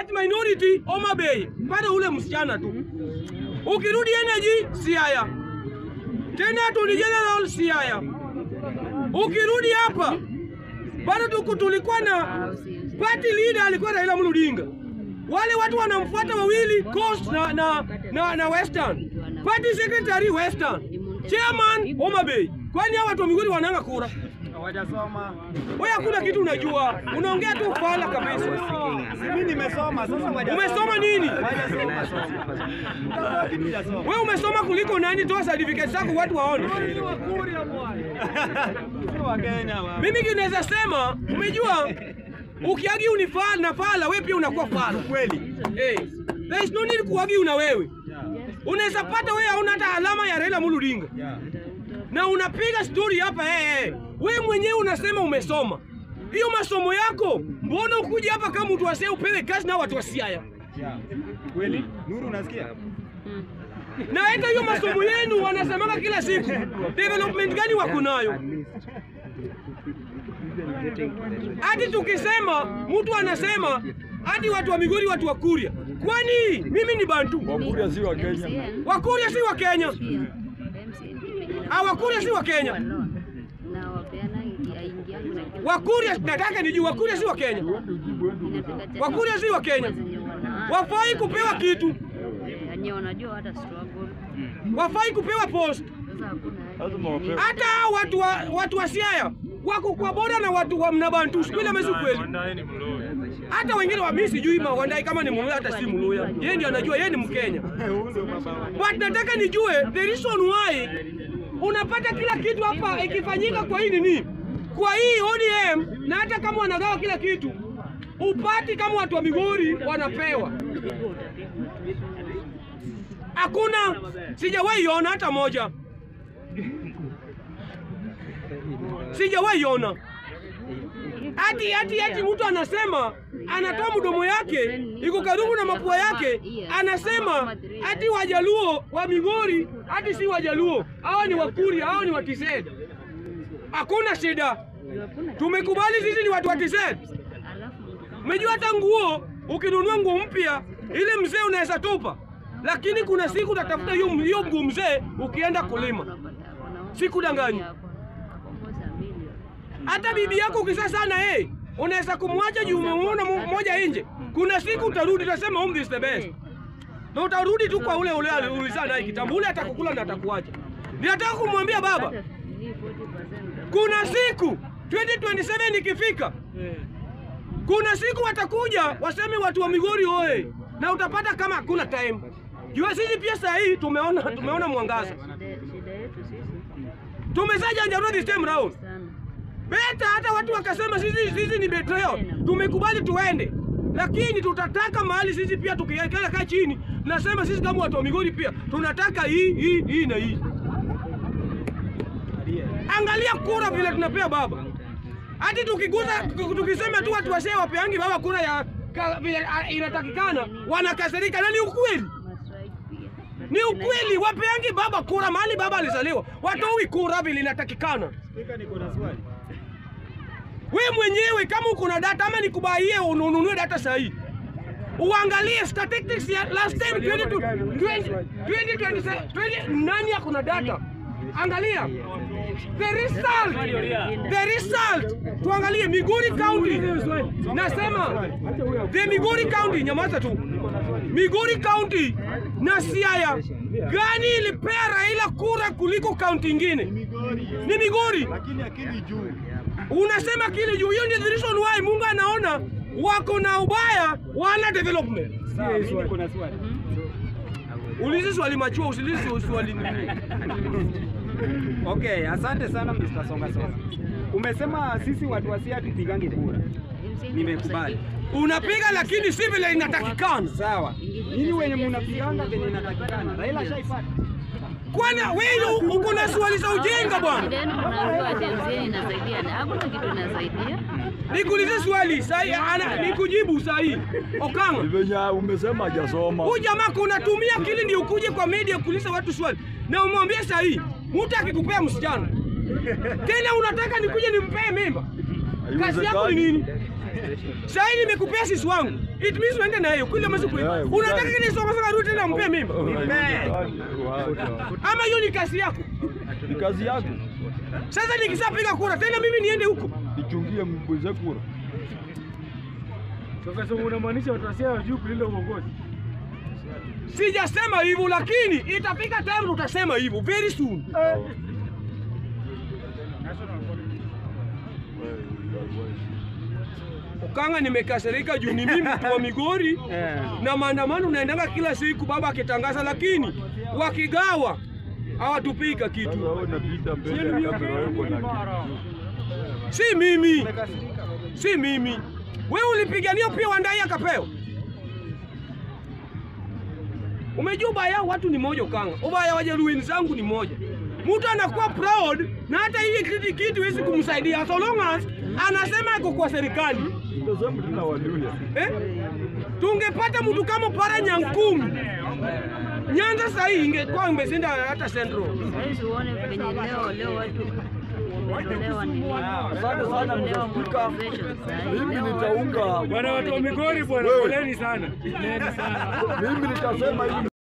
ati minority Homa Bay, pata ule msichana tu. Ukirudi energy Siaya, tena Attorney General Siaya. Ukirudi hapa bado tuku tulikuwa na party leader alikuwa Raila Amolo Odinga. Wale watu wanamfuata wawili Coast na, na, na, na Western. Party secretary Western. Chairman Homa Bay. Kwani hao watu wa Migori wananga kura? Hawajasoma. Wewe hakuna kitu unajua. Unaongea tu fala kabisa. Mimi nimesoma sasa hawajasoma. Umesoma nini? Hawajasoma sasa. Utakuwa kitu hujasoma. Wewe umesoma kuliko nani? Toa certificate zako watu waone. Sio Wakenya wa. Mimi kinaweza sema, umejua ukiagi unifala na fala, wewe pia unakuwa fala. Kweli. Hey, there is no need kuagi una wewe. Unaweza pata wewe hauna hata alama ya Raila Amolo Odinga. Yeah. na unapiga stori hapa eh, eh. We mwenyewe unasema umesoma hiyo masomo yako, mbona ukuja hapa kama mtu wasee upewe kazi na watu wa Siaya? Yeah. Kweli. Nuru unasikia? Na hata hiyo masomo yenu wanasemanga kila siku, development gani wako nayo? Hadi tukisema mtu anasema hadi watu wa Migori, watu wa Kuria, kwani mimi ni Bantu? Wakuria si wa Kenya. Wakuria si wa Kenya, Ah, Wakuria si wa Kenya. Wakuria nataka nijue, Wakuria si wa Kenya. Wakuria si wa Kenya, wafai kupewa kitu, Wenye wanajua hata struggle. wafai kupewa post. Sasa hakuna Lazima wapewe. Hata hao watu wa, watu wa Siaya wako kwa boda na watu wa Mnabantu, sikweli ama si kweli? Hata wengine wa mimi sijui Mawandai kama ni Mluya hata si Mluya, yeye ndiye anajua, yeye ni Mkenya. Huyu ndio baba wa. But nataka nijue the reason why unapata kila kitu hapa ikifanyika kwa hii nini, kwa hii ODM, na hata kama wanagawa kila kitu upati kama watu wa Migori wanapewa. Hakuna, sijawahi ona hata moja, sijawahi ona hati hati hati mtu anasema anatoa mdomo yake iko karibu na mapua yake, anasema hati Wajaluo wa Migori hati si Wajaluo, hawa ni Wakuria, hawa ni Watised. Hakuna shida, tumekubali sisi ni watu wa Tised. Umejua hata nguo ukinunua nguo mpya ile mzee unaweza tupa, lakini kuna siku utatafuta hiyo hiyo nguo mzee ukienda kulima. Sikudanganya. Hata bibi yako ukizaa sana hey, unaweza kumwacha juu umemuona mo- moja nje. Kuna siku utarudi utasema home is the best. Na utarudi tu kwa ule ule ulizaa naye kitambo, ule atakukula na atakuacha. Ninataka kumwambia baba, kuna siku 2027 ikifika, kuna siku watakuja waseme watu wa Migori oye, na utapata kama hakuna time. Jua sisi pia saa hii tumeona tumeona mwangaza, Shida yetu sisi tumezajanjarua this time round. sana. Beta hata watu wakasema sisi sisi ni betrayal, tumekubali tuende, lakini tutataka mahali sisi pia tukikaa kaa chini, nasema sisi kama watu wa Migori pia tunataka hii hii hii na hii. Angalia kura vile tunapea baba, hati tukiguza tukisema tu watu wasee wapeangi baba kura ya ka, vile a- inatakikana, wanakasirika na ni ukweli. Mastrike pia. Ni ukweli, wapeangi baba kura mahali baba alizaliwa, watoi kura vile inatakikana. Spika, niko na swali. We mwenyewe kama uko na data ama nikubaie ununue data sahihi, uangalie statistics ya last time 20 20 20 20 nani ako na data? Angalia the result, the result. Tuangalie Migori County, nasema the Migori County, nyamaza tu. Migori County na Siaya gani ilipea Raila kura kuliko kaunti ingine? Ni Migori. Lakini akili juu. Unasema kile juu, hiyo ndio the reason why Mungu anaona wako na ubaya, wana development. Sawa, mimi niko na swali. Ulizi swali machua, usilizi swali nini. Okay, asante sana Mr. Songa Songa. Umesema sisi watu wa Siaya tupigange kura. Nimekubali. Unapiga lakini si vile inatakikana. Sawa. Nyinyi wenye mnapiganga venye inatakikana. Raila shaipata. Kwani wewe uko na swali za ujinga bwana? Then unaambiwa TMZ inasaidia na hakuna kitu inasaidia. Nikuulize swali sahi, ana nikujibu sahi. Okanga, Ni venye umesema hajasoma. huyu jamaa kunatumia akili ndio ukuje kwa media kuuliza watu swali na umwambie sahi, mtu akikupea msichana tena unataka nikuje nimpee mimba? Kazi yako ni nini? Sasa hii nimekupea sisi wangu. It means uende na yeye kila masiku. Yeah, Unataka uzali. kile soma sasa rudi tena mpe mimi. Wacha. Ama hiyo ni kazi yako. Ni kazi yako. Sasa nikishapiga kura tena mimi niende huko. Nichungie mbuze kura. Sasa unamaanisha watasia wajuu kulinda uongozi? Sijasema hivyo lakini itafika time tutasema hivyo very soon. Ukanga nimekasirika juu ni mimi mtu wa Migori na maandamano naendanga kila siku baba akitangaza, lakini wakigawa hawatupika Sasa kitu. wewe unapita mbele ya kamera yako na kitu. Si mimi, si mimi. Wewe ulipigania pia Wandai akapewa. Umejua ubaya watu ni moja Ukanga, ubaya wa Jaluo wenzangu ni moja. Mtu anakuwa proud na hata hii kitu kitu hawezi kumsaidia so long as anasema ako kwa serikali Tazama tuna Waluya. eh? Tungepata mtu kama Para Nyankumi Nyanza sahii ingekuwa imeshinda hata Central. Sasa uone venye leo leo watu wametolewa nini? Asante sana Wametolewa Mr. Speaker. motivation sasa. Mimi Leo nitaunga Bwana watu wa Migori bwana, Wewe. poleni sana. Poleni sana. mimi nitasema hivi